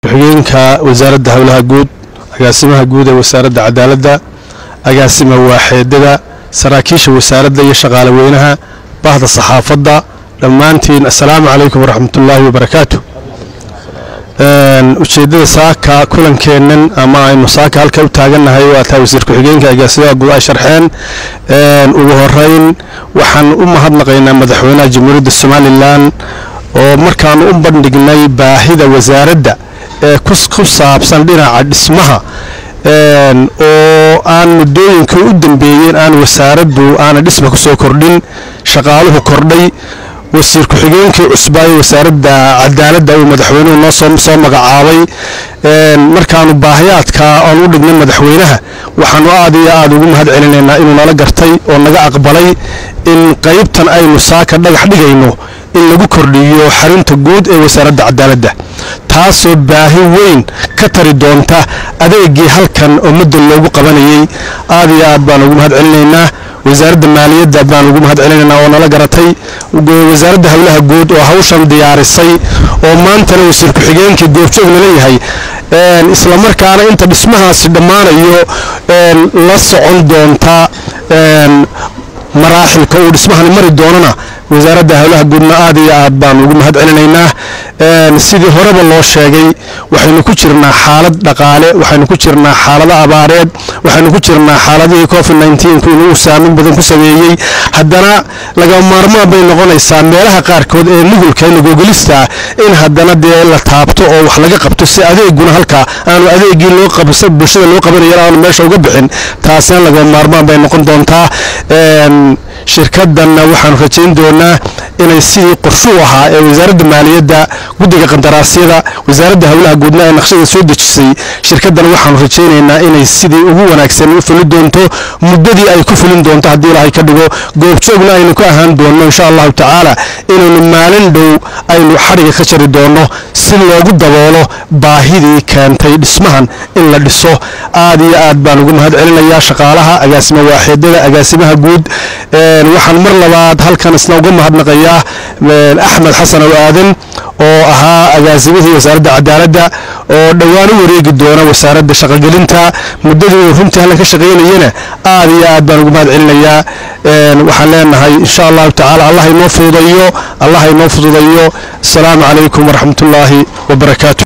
ku-xigeenka wasaaradda howlaha guud agaasimaha guud ee wasaaradda cadaaladda agaasima waaxeedada saraakiisha wasaaradda iyo shaqaale weynaha bahda saxaafadda dhammaantiin assalaamu calaykum waraxmatullaahi wabarakaatu ujeeddada saaka kulankeennan ama aynu saaka halka u taagannahay waa taa wasiir ku-xigeenka agaasimaha guud ay sharxeen ugu horeyn waxaan u mahadnaqaynaa madaxweynaha jamhuuriyadda somalilan oo markaanu u bandhignay baahida wasaaradda ee ku saabsan dhinaca dhismaha oo aan muddooyinkii u dambeeyeen aan wasaaraddu aana dhisma ku soo kordhin shaqaaluhu kordhay wasiir ku-xigeenkii cusbaayo wasaaradda cadaaladda uu madaxweynuhu noo soo magacaabay markaanu baahiyaadka aan u dhignay madaxweynaha waxaanu aad iyo aad ugu mahad celinaynaa inuu nala gartay oo naga aqbalay in qaybtan aynu saaka dhagax dhigayno in lagu kordhiyo xarunta guud ee wasaaradda cadaaladda taasoo baahi weyn ka tari doonta adeegii halkan ummadda loogu qabanayay aad iyo aad baan ugu mahad celinaynaa wasaaradda maaliyadda baan ugu mahad celinaynaa oo nala garatay wasaaradda howlaha guud oo hawshan diyaarisay oo maantana wasiir ku-xigeenkii goobjoog nala yahay islamarkaana inta dhismahaasi dhammaanayo la socon doonta maraaxilka uu dhismahani mari doonana wasaaradda howlaha guudna aad iyo aad baan ugu mahad celinaynaa sidii horeba loo sheegay waxaynu ku jirnaa xaalad dhaqaale waxaynu ku jirnaa xaalado abaareed waxaynu ku jirnaa xaaladihii covid nneteen inuu saamin badan ku sameeyey haddana laga maarmaan bay noqonaysaa meelaha qaarkood ee nugulka nagogolista in haddana dee la taabto oo wax laga qabto si adeeguna halkaa aanu adeegii loo qabsa bulshada loo qabanaya aanu meesha uga bixin taasina laga maarmaan bay noqon doontaa shirkadanna waxaanu rajayn doonaa inay sidii qorshuu ahaa ee wasaaradda maaliyadda guddiga qandaraasyada wasaaradda howlaha guudna ee naqshada soo dejisay shirkaddan waxaanu rajaynaynaa inay sidii ugu wanaagsan u fuli doonto muddadii ay ku fulin doonto haddii ilaahay ka dhigo goobjoogna aynu ka ahaan doonno insha allahu tacaala inaynu maalin dhow aynu xadhiga ka jari doonno si loogu daboolo baahidii keentay dhismahan in la dhiso aad iyo aad baan ugu mahad celinayaa shaqaalaha agaasima waaxeedada agaasimaha guud waxaan mar labaad halkan isna uga mahadnaqayaa axmed xasan ow aadan oo ahaa agaasimihii wasaaradda cadaaladda oo dhowaan u wareegi doona wasaaradda shaqogelinta muddadii uu runtii halkan ka shaqaynayana aad iyo aad baan ugu mahad celinayaa waxaan leenahay insha allahu tacaala allah inoo fududayo allah inoo fududayo asalaamu calaykum waraxmatullaahi wabarakaatu